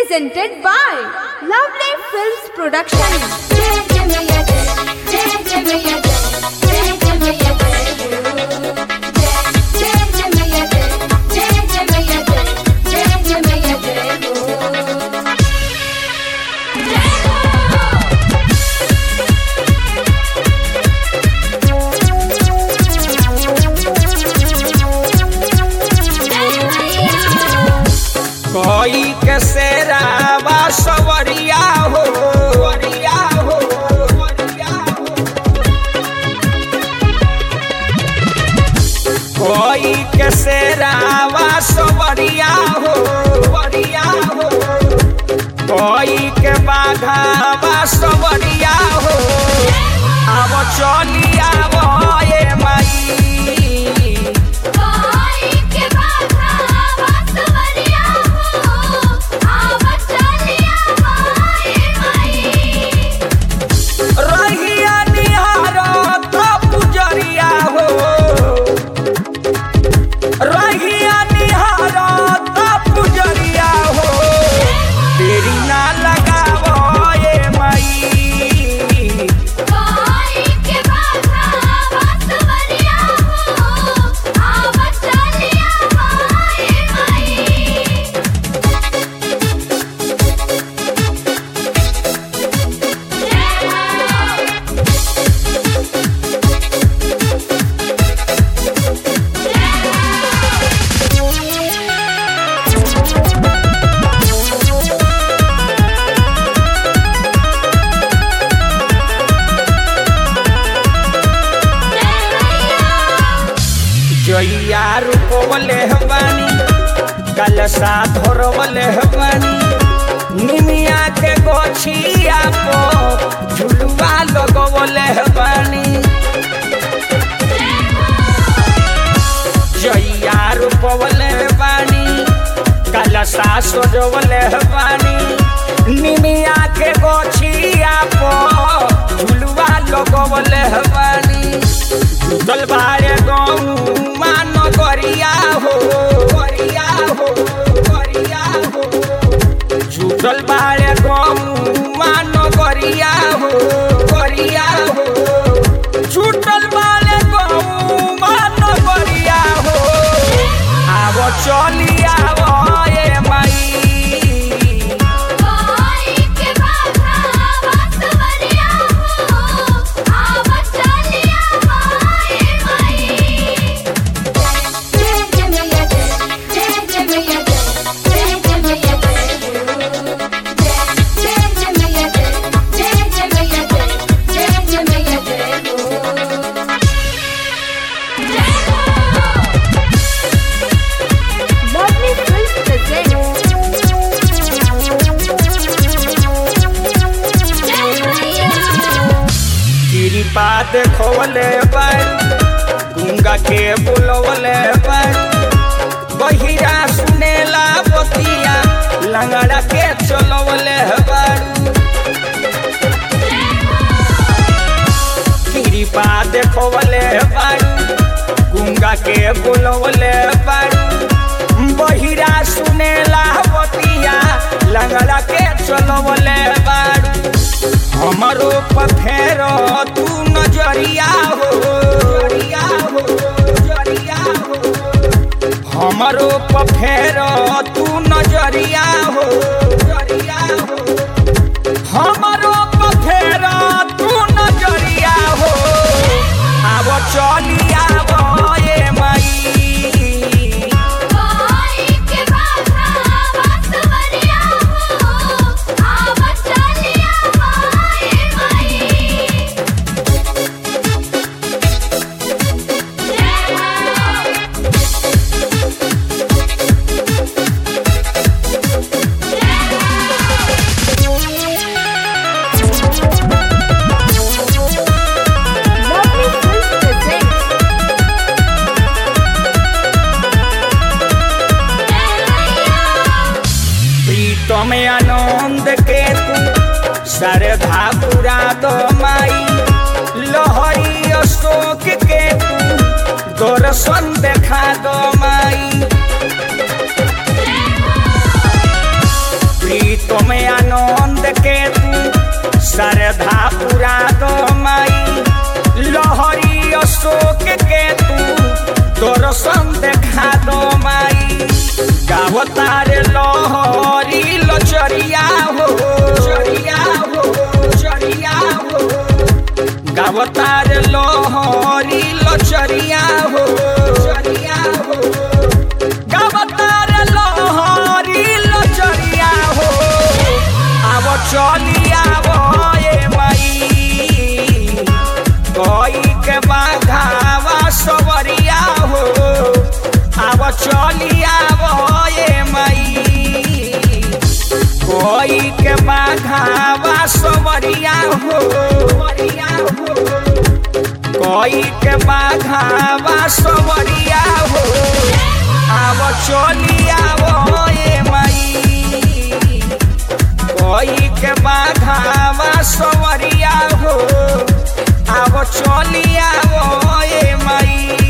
presented by Lovely Films Production. कोई के सेरावा सवरिया हो वरिया हो वरिया हो कोई के सेरावा सवरिया हो वरिया हो कोई के बाघावा सवरिया हो अब चलिया ये माई रहिया निहारत पुजरिया हो रहिया निहारत पुजरिया हो तेरी ना लगाव ये माई जइया रूपवले हवानी कलसा धरवले हवानी निमिया के गोछिया पो झुलुआ लगवले हवानी जइया रूपवले हवानी कलसा सजवले हवानी निमिया के गोछिया पो झुलुआ लगवले हवानी जुटल बारे गौवा नगरिया हो गरिया हो गरिया हो जुटल बारे गौवा नगरिया हो गरिया हो जुटल बारे गौवा नगरिया हो आव चलिया ये माई Lovely Films presents कृपा देखवले पर गुंगा के बुलवले पर बहिरा सुनेला बतिया लंगड़ा के चलवले पर कृपा देखवले पर गुंगा के बुलवले पर बहिरा सुनेला बतिया लंगड़ा के चलवले पर हमरो पथेर तू नजरिया हो जरिया हो जरिया हो हमरो पथेर तू नजरिया हो जरिया हो हमरो पथेर तू नजरिया हो आब चलिया ये माई Lovely Films presents प्रीतम आनंद के तू श्रद्धा पूरा दो माई लहरी अशोक के तू दर्शन देखा दो माई प्रीत गावतार लहरी लचरिया हो चरिया हो चरिया हो गावतार लहरी लचरिया हो चरिया हो गावतार लहरी लचरिया हो आव चलिया ए मई कोई के बाघावा सवरिया हो आव चलिया ए मई कोई के बाघावा सवरिया हो सवरिया हो कोई के बाघावा सवरिया हो आव चलिया ए मई कोई के बाघावा सवरिया हो आव चलिया ए मई